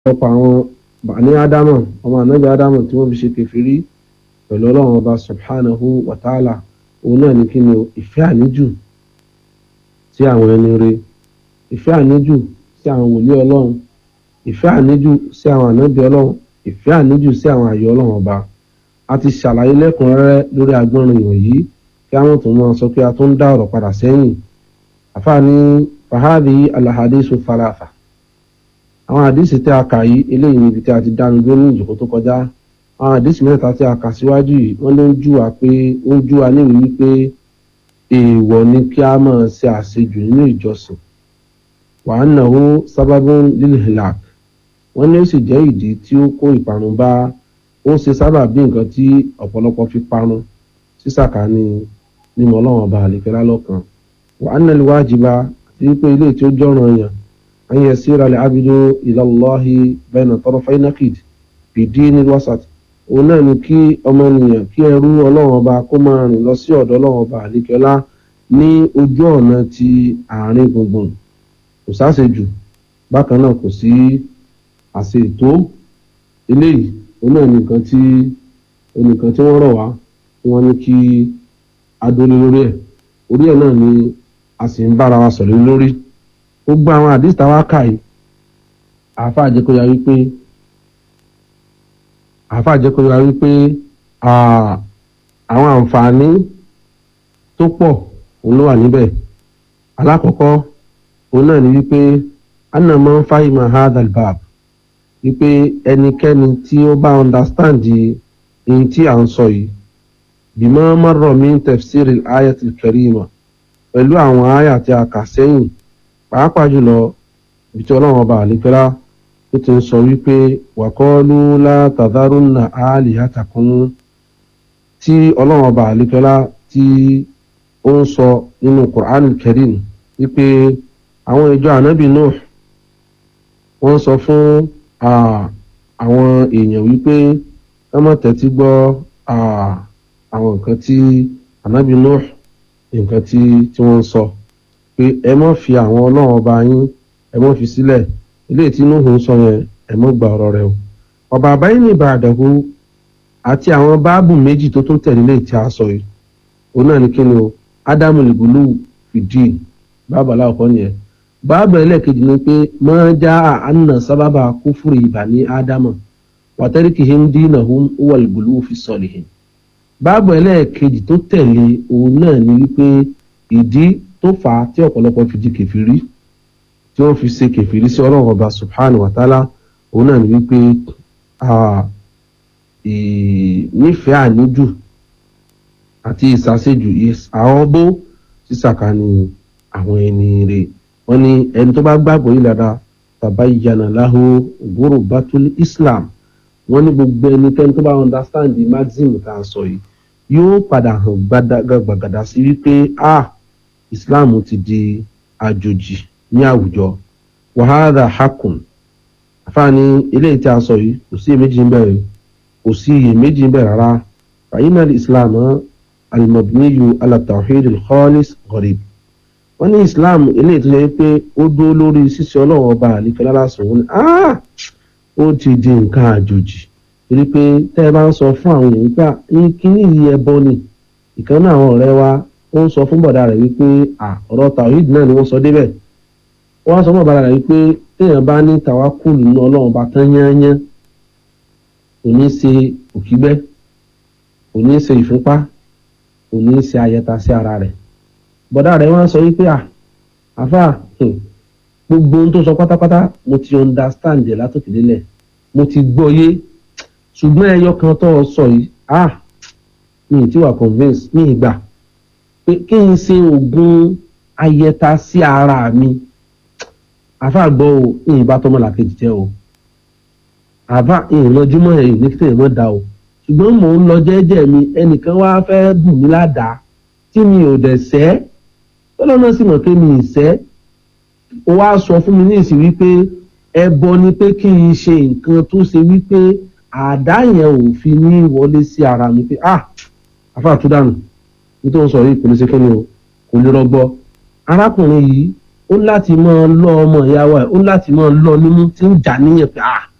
ọ̀pọ̀ àwọn bàní ádámọ̀ ọmọ ànábì ádámọ̀ tí wọ́n fi ṣe kẹfìrí pẹ̀lú ọlọ́run ọba subhanahu wa ta'ala òun náà ní kí ni o ìfẹ́ àníjù sí àwọn ẹni rere ìfẹ́ àníjù sí àwọn wòlíì ọlọ́run ìfẹ́ àníjù sí àwọn ànábì ọlọ́run ìfẹ́ àníjù sí àwọn àyè ọlọ́run ọba a ti ṣàlàyé lẹ́kùnrẹ́rẹ́ lórí agbọ́nrin ìwọ̀nyí kí àwọn tó máa sọ pé a tó ń dá ọ̀rọ̀ padà sẹ́yìn àfààní fahadi alahadisu falafa àwọn àdìsí tí a kà yìí eléyìí níbi tí a ti dánu dúró ní ìjòkó tó kọjá àwọn àdìsí mẹ́ta tí a kà síwájú yìí wọ́n ló ń jú wa pé ó ń jú wa níwèé wípé èèwọ̀ ni kí a máa ṣe àṣejù nínú ìjọsìn wàá nàwó sábàbùn lílhìlák wọ́n ní ó sì jẹ́ ìdí tí ó kó ìparun bá ó ṣe sábà bí nǹkan tí ọ̀pọ̀lọpọ̀ fi parun sísàkà ní mímọ́ ọlọ́run ọba àlèkẹ́lá lọ́kàn wàá nàlẹ́ wájibá àti wípé ilé tí ó jọ̀ràn yàn an yasira al-abdu ila Allahi bayna tarafay naqid fi dinil wasat òun náà ni kí ọmọnìyàn kí ẹrú ọlọ́run ọba kó máa rìn lọ sí ọ̀dọ̀ ọlọ́run ọba àlékẹ́lá ní ojú ọ̀nà ti àárín gbùngbùn kò sáṣejù bákan náà kò sí àṣe ètò eléyìí òun náà ni nǹkan tí onìkan tí wọ́n rọ̀ wá tí wọ́n ní kí adólé lórí ẹ̀ orí ẹ̀ náà ni a sì ń bára wa sọ̀rọ̀ lórí gbogbo àwọn àdìsítà wa kà yìí àáfàá jẹ́ kó yà wípé àáfàá jẹ́ kó yà wípé àwọn àǹfààní tó pọ̀ òun ló wà níbẹ̀ alákọ̀ọ́kọ́ òun náà ni wípé anna man fahima hadal bab wípé ẹnikẹ́ni tí ó bá understand ohun tí à ń sọ yìí bima marra min tafsir al-ayatil karima pẹ̀lú àwọn àyà tí a kà sẹ́yìn pàápàá jùlọ ibi tí ọlọ́run ọba àlekẹ́lá tó ti ń sọ wípé wàkọ́ọ́lù látàdárúnà àlìhàtàkùn tí ọlọ́run ọba àlekẹ́lá tí ó ń sọ nínú Qur'an Karim wípé àwọn ìjọ ànábì Nuh wọ́n sọ fún àwọn èèyàn wípé ẹ má tẹ́tí gbọ́ àwọn nǹkan tí ànábì Nuh nǹkan tí wọ́n ń sọ pé ẹ mọ́ fi àwọn ọlọ́run ọba yín ẹ mọ́ fi sílẹ̀ ilé tí inú òun sọ yẹn ẹ mọ́ gba ọ̀rọ̀ rẹ o ọba àbáyé ní ìbàdàkú àti àwọn báàbù méjì tó tún tẹ̀lé lè tí a sọ yìí òun náà ní kí ni o ádámù lìbùlù fìdí báàbù aláwọ̀kọ́ nìyẹn báàbù ẹlẹ́ẹ̀kejì ni pé máa já àánà sábàbà kúfúrú ìbà ní ádámù wàtẹ́ríkì hindi nahum wà lìbùlù fi sọ̀lì báàbù ẹlẹ́ẹ̀kejì tó tẹ̀lé òun náà ní wípé ìdí tó fà á tí ọ̀pọ̀lọpọ̀ fi di kẹfìrí tí wọ́n fi ṣe kẹfìrí sí ọlọ́run ọba subhanahu wa ta'ala òun náà ní wípé nífẹ̀ẹ́ àníjù àti ìsàsẹ́jù àọ́bó sísàkánì àwọn ẹni rẹ̀ wọ́n ní ẹni tó bá gbàgbọ́ yìí dáadáa tabayyana lahu ghurbatul islam wọ́n ní gbogbo ẹnikẹ́ni tó bá understand the maxim tá a sọ yìí yóò padà hàn gbàgàdà sí wípé ah islam ti di àjòjì ní àwùjọ wàhálà hakùn àfààní eléyìí tí a sọ yìí kò sí iyèméjì ń bẹ̀rẹ̀ kò sí iyèméjì ń bẹ̀rẹ̀ rárá fàyínà islam alimabniyu alatawhid alkhalis gharib wọ́n ní islam eléyìí tó yẹ pé ó dúró lórí ṣíṣe ọlọ́run ọba àlìkẹ́ lálásùn wọn ni ó ti di nǹkan àjòjì torí pé tẹ́ ẹ bá ń sọ fún àwọn èèyàn pé kíní yìí ẹbọ ni ìkànnì àwọn ọ̀rẹ́ wa ó ń sọ fún bọ̀dá rẹ̀ wípé ọ̀rọ̀ tawhid náà ni wọ́n sọ débẹ̀ wọ́n á sọ fún bọ̀dá rẹ̀ wípé téèyàn bá ní tàwákùlù nínú ọlọ́run bá tán yányán kò ní ṣe òkígbẹ́ kò ní ṣe ìfúnpá kò ní ṣe ayẹta sí ara rẹ̀ bọ̀dá rẹ̀ wọ́n á sọ wípé àfà gbogbo ohun tó sọ pátápátá mo ti understand ẹ̀ látòkè délẹ̀ mo ti gbọ́ yé ṣùgbọ́n ẹyọ kan tó sọ yìí ah mi ì tí wà convince mi ì gbà pé kí n ṣe oògùn ayẹta sí ara mi àfa gbọ́ o ìyìn bá tọmọ làkejì jẹ́ o àfa ìyìn lọ́júmọ́ ẹ̀yìn ní kíkẹ́ ìmọ̀ da o ṣùgbọ́n mò ń lọ jẹ́jẹ́ mi ẹnìkan wá fẹ́ dùn mí ládàá tí mi ò dẹ̀ sẹ́ tọ́lọ́nà sì mọ̀ pé mi ì sẹ́ ó wá sọ fún mi ní ìsìn wípé ẹbọ ni pé kí n ṣe nǹkan tó ṣe wípé àdá yẹn ò fi ní wọlé sí ara mi pé ah àfa àtúndànù nítorí sọ yìí kò ní ṣe kí ni o kò lè rọgbọ arákùnrin yìí ó ó láti máa lọ ọmọ ìyá wa ó láti máa lọ nímú tí ń jà níyẹn pé ah